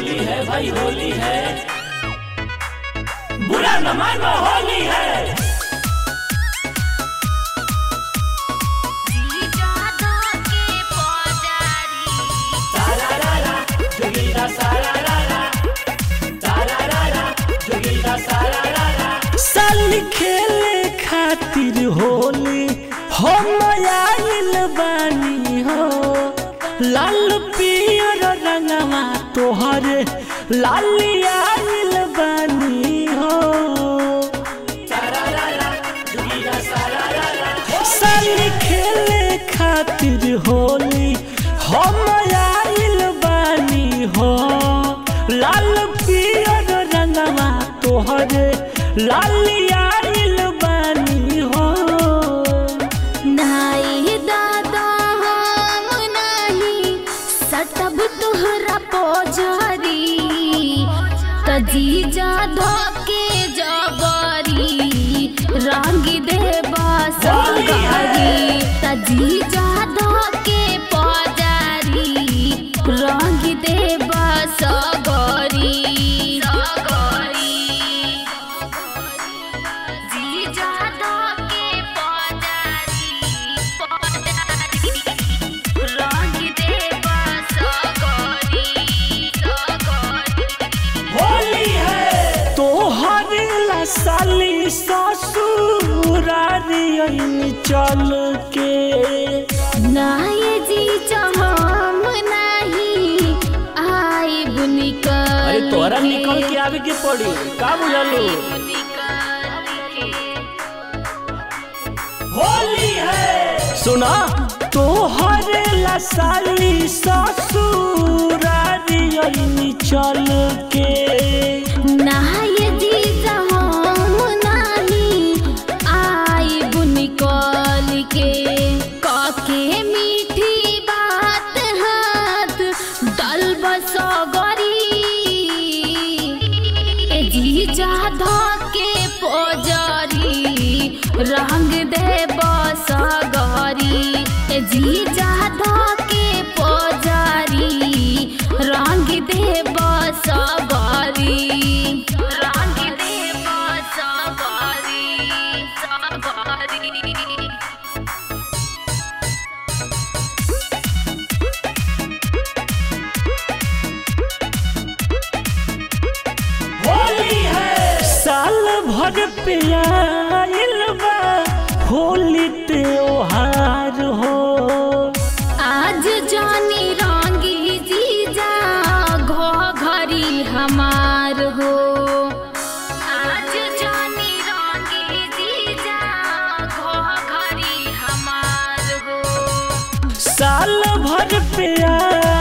होली है भाई होली है बुरा न मानो होली है सारा रा रा जोगीरा सारा रा रा सारा रा रा जोगीरा सारा रा रा साली खेले खातिर होली हम आइल बानी हो लाल पियर रंगवा तोहरे लाली आइल बानी हो सारा रा रा जोगीरा सारा रा रा साली खेले खातिर होली हम आइल बानी हो लाल पियर रंगवा तोहरे लाली आइल बानी हो नाई दादा हम नहीं सटब तुहरा पोजरी तजीजा धोके जबरी रंग देबा सगरी तजीजा धोके पोजरी रंग देबा सगरी सगरी जीजा धोके पोजरी पोजरी रंग देबा सगरी सगरी होली है तोहर ला साली ससुरारी आइनी चल के नाये जी हम नहीं आई बुनिकल अरे तोहरा निकल के आवे के पड़ी का बुझलू होली है सुना तोहर ला साली ससुरारी आइनी चल के नाये जी हम नहीं आई बुनिकल के काके मीठी बात हाथ दल बसगरी ए जीजा धके पोजरी रंग दे बसगरी ए जीजा धके पोजरी रंग दे बसगरी रंग दे बसगरी सगरी होली है साल भर पे आइल बा होली त्योहार हो आज जानी रंगी जीजा घो घरी हमार हो आज जानी रंगी जीजा घो घरी हमार हो साल भर पे